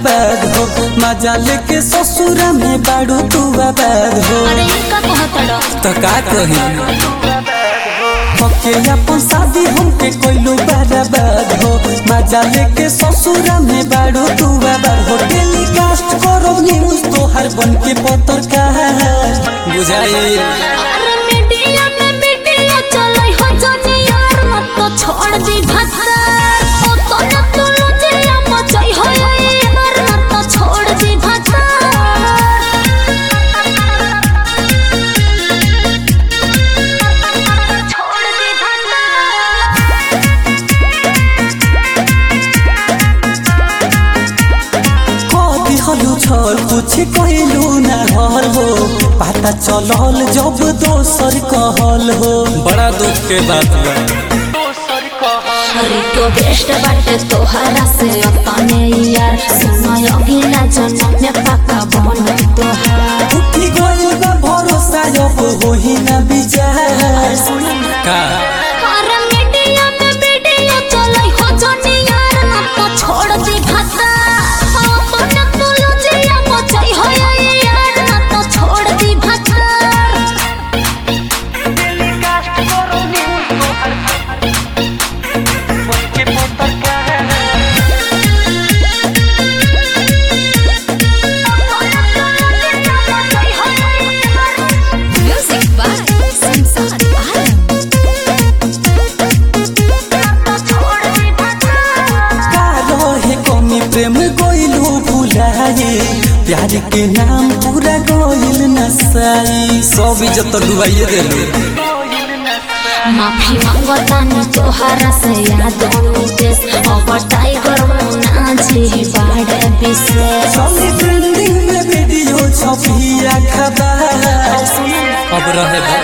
बर्बाद हो मजा लेके ससुरा में बाड़ू तू आबाद हो अरे ये का कहतड़ तो का कही पके अपन शादी हमके कोइलो बर्बाद हो मजा लेके ससुरा में बाड़ू तू आबाद हो टेलीकास्ट करो न्यूज तो हर बन के पत्रकार बुझाई अरे मीडिया में मीडिया चलै हो जनी यार मत तो छोड़ दी भत्ता ओ तो न तो लजिया मचै हो यार मत तो छोड़ दी भत्ता छोड़ दी कदी हलु छल कुछ कहलू ना हल हो पता चलल जब दोसर कहल हो बड़ा दुख के बात बा अरे तो बेस्ट बाटे तोहरा से अपने यार समय अगिला जन्म में पक्का बन तोहार उठी गइल बा भरोसा अब होही ना विचार का अरे मीडिया में वीडियो चलै हो जनी यार ना तो छोड़ दी भत्ता अपन तो लजिया मचै हो यार ना तो छोड़ दी भत्ता Music by Samsat Alam. का रहे कमी प्रेम गइलू भुलाए प्यार के नाम पूरा गइल नसाई सब इज्जत डुबाइए देलू माफी मांगतानी तोहरा से याद देश अब टाइगर मुना जी बाड़े विशेष चली ट्रेंडिंग में वीडियो छपिया खबर अब रहे